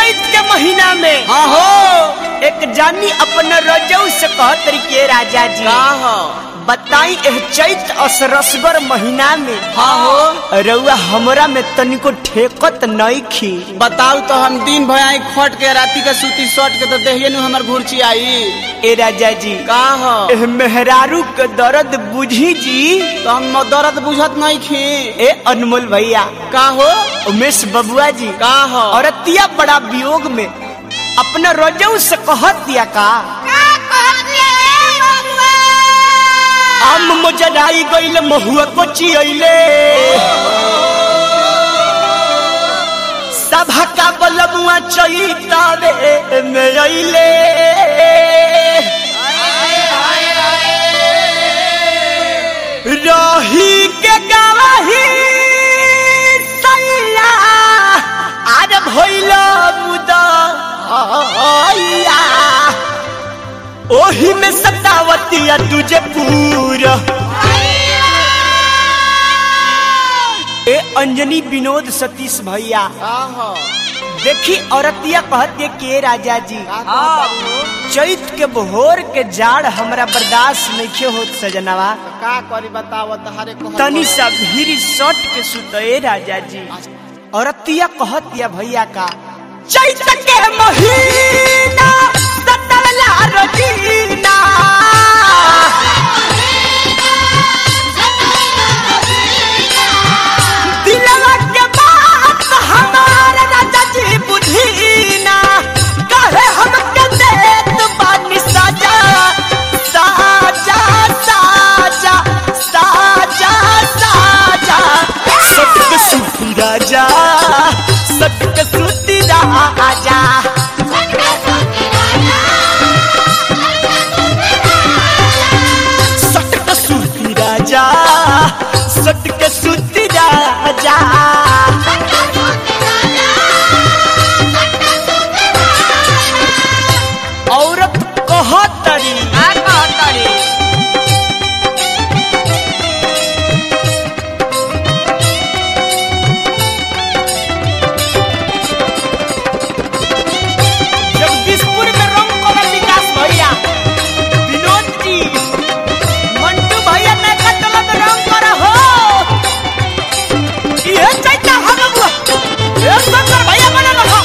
चैत के महीना में हाँ हो एक जानी अपना रजऊ से कहत रही के राजा जी का हो बताई एह चैत असरसगर महीना में हाँ हो रउआ हमरा में तनिको ठेकत नहीं खी बताऊ तो हम दिन भर आई खट के राती के सूती सट के तो देहिए नु हमर घुरची आई ए राजा जी का हो एह मेहरारू के दर्द बुझी जी तो हम दर्द बुझत नहीं खी ए अनमोल भैया का हो उमेश बबुआ जी का हो औरतिया बड़ा वियोग में अपना रजऊ से कहत दिया का आम मोजराई गइल महुआ कोची अइले सभा का बलमुआ चैतावे में अइले रही के गवाही सैया आर भइल मुदा ओही में सतावतिया तुझे पूरा ए अंजनी विनोद सतीश भैया का हो देखी औरतिया कहत के राजा जी का हो चैत के भोर के जाड़ हमरा बर्दाश्त नइखे होत सजनवा का करी बताव तहारे को तनी सा भीरी सट के सुतए राजा जी औरतिया कहत या भैया का चैत के महीना सतवला रजीना दिलवा के बात हमार राजा जी बुझीना कहे हम के देत बानी साजा साजा साजा साजा साजा सटक सूती राजा सटक सूती राजा सटक सूती राजा सटक सूती राजा औरत कहतरी जगदीशपुर में रंग कमल विकास भैया विनोद जी मंटू भैया नैका टोला में रंग करा हो ये चैता हम बुआ ये शंकर भैया बना रहा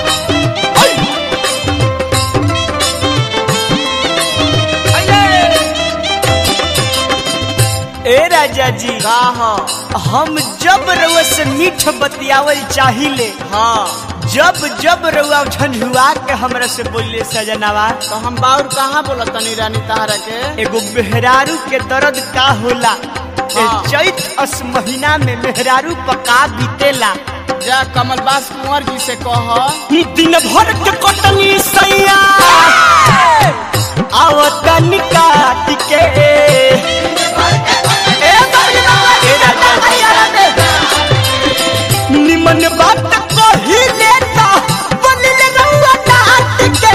ए राजा जी का हो हम जब रउआ से मीठ बतियावल चाहिए हाँ जब जब रउआ झंझुआ के हमरा से बोलिए सजनावा तो हम बाउर कहाँ बोला तनी रानी तहरा के एगो मेहरारू के दर्द का होला ए हाँ। चैत अस महीना में मेहरारू पका बीतेला जा कमल बास कुंवर जी से कह दिन भर के कटनी सैया आवतन काट के ए राजा जी, निमन बात कही लेता बोलिल रउआ डांट के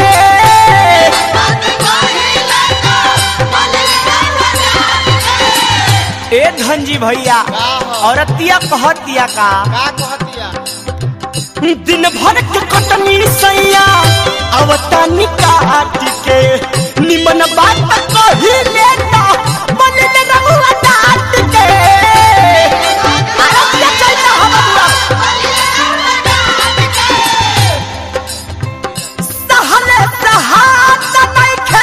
ए धनजी भैया का हो औरतिया कहतिया का का कहतिया दिन भर के कटनी सैया अवतानी काट के निमन बात कही लेता मन में रहुआ डांट के औरतिया चलता हम सहले सहात नइखे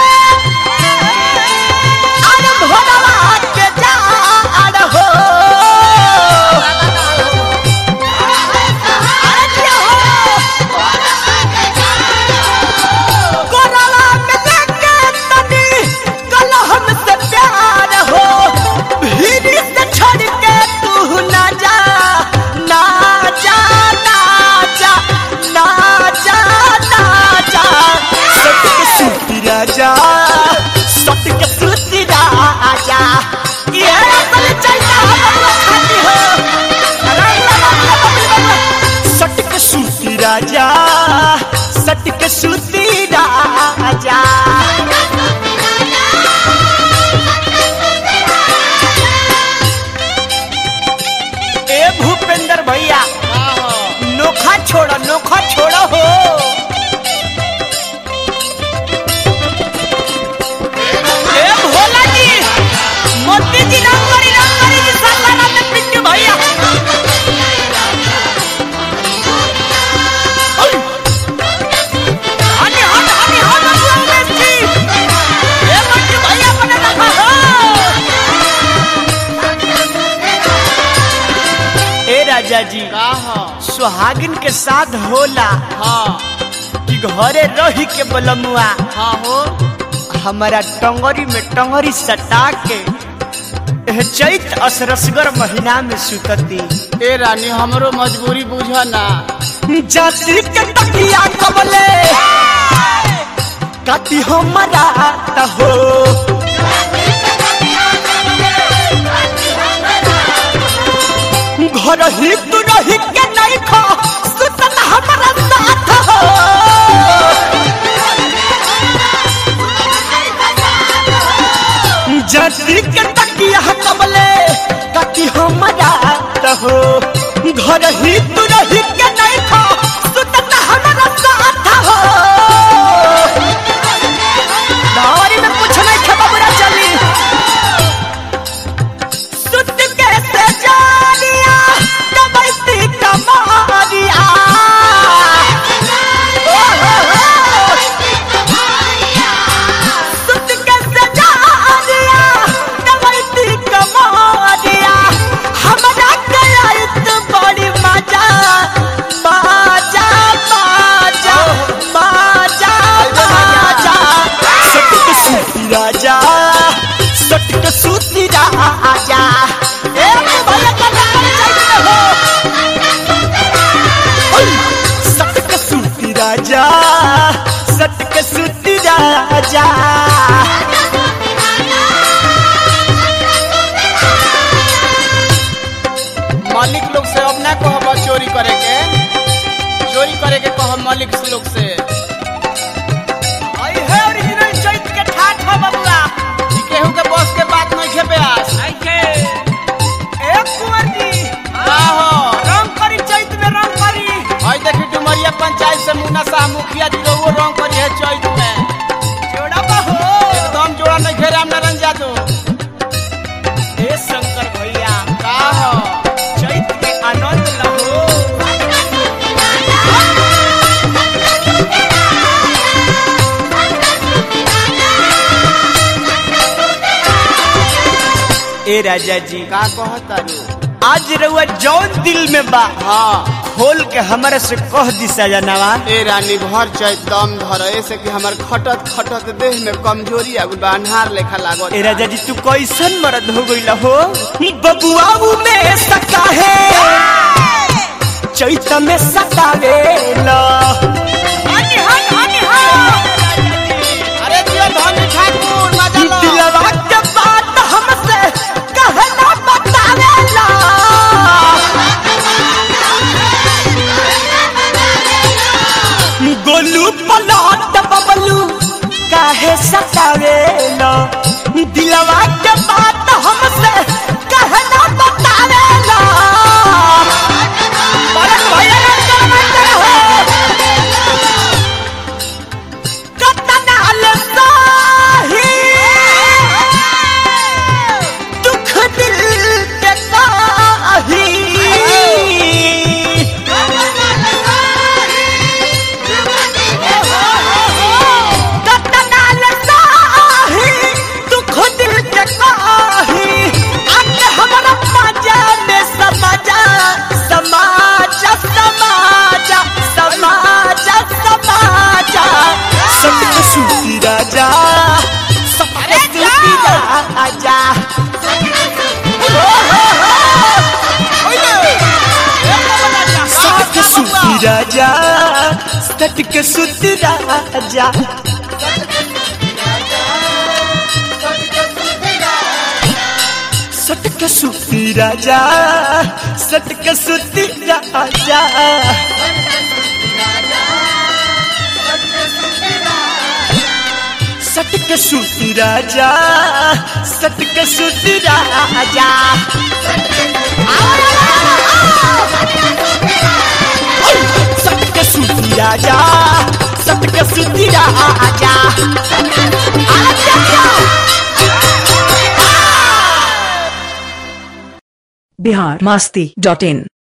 अरे भोरवा के जाड़ हो कोरवा में देखे तनी कल हमसे प्यार हो भीड़ से छोड़ के तू ना जा ना जा ना जा ना जा ना जा सट के सूती राजा सट के सूती राजा ये असल चलता हम खाती हो सट के सूती राजा सट के सूती राजा ए भूपेंद्र भैया का हो नोखा छोड़ो नोखा छोड़ो हो हो सुहागिन के साथ होला हाँ कि घरे रही के बलमुआ हाँ हो हमारा टंगरी में टंगरी सटा के एह चैत असरसगर महीना में सुतती ए रानी हमरो मजबूरी बुझ ना जाति के तकिया कबले काटी हमारा हो घर ही तू रही के नहीं खो सुतन हमारा साथ हो जाति के तकिया कबले काटी हमारा हो घर ही तू रही के नहीं खो सुतन हमारा साथ हो दावरी में कुछ नहीं खबा बुरा चली सुत कैसे जानिया कबैती कमारिया सुत कैसे जानिया कबैती कमारिया हमरा कयाइत बड़ी मजा बाजा बाजा बाजा बाजा सटक सूती राजा सटक सूती राजा ए भले कला कर चाहिए हो ओय, सटक सूती राजा सटक सूती राजा मालिक लोग से अब ना कहब चोरी करे के चोरी करे के कह मालिक लोग से आई है ओरिजिनल चैत के ठाठ हो बबुआ ई केहू के बस के बात नहीं खेपे आस आई के ए कुंवर जी का हो रंग करी चैत में रंग करी हई देखी डुमरिया पंचायत से मुन्ना शाह मुखिया जी वो रंग करी है चौक में जोड़ा बहो एकदम जोड़ा नहीं घेरे राम नारायण यादव ए शंकर भैया का हो चैत के आनंद लहो ए राजा जी का कहता रू आज रउआ जौन दिल में बा हाँ खोल के हमारे से कह दी सजनवा ए रानी भर चैत दम धर ऐसे कि हमर खटत खटत देह में कमजोरी आ गइल बा अन्हार लेखा लागत ए राजा जी तू कैसन मर्द हो गइल हो बबुआ में सका है चैत में सतावे ला अरे जियो धनी ठाकुर मजा लो दिलवा के बात हमसे कहना बतावे ला गोलू पलट बबलू काहे सतावे ला दिलवा के बात हमसे कहना बतावे ला परत भैया ना करवत हो कतनाल साही दुख दिल के काही कतनाल साही दुख दिल के काही आके हमरा मजा में समाजा समाजा समाजा समाजा समाजा सत्य सूती राजा सत्य सूती राजा सत्य सूती राजा सत्य सूती राजा सटक सूती राजा सटक सूती राजा सटक सूती राजा सटक सूती राजा सटक सूती राजा सटक सूती राजा बिहार मस्ती डॉट इन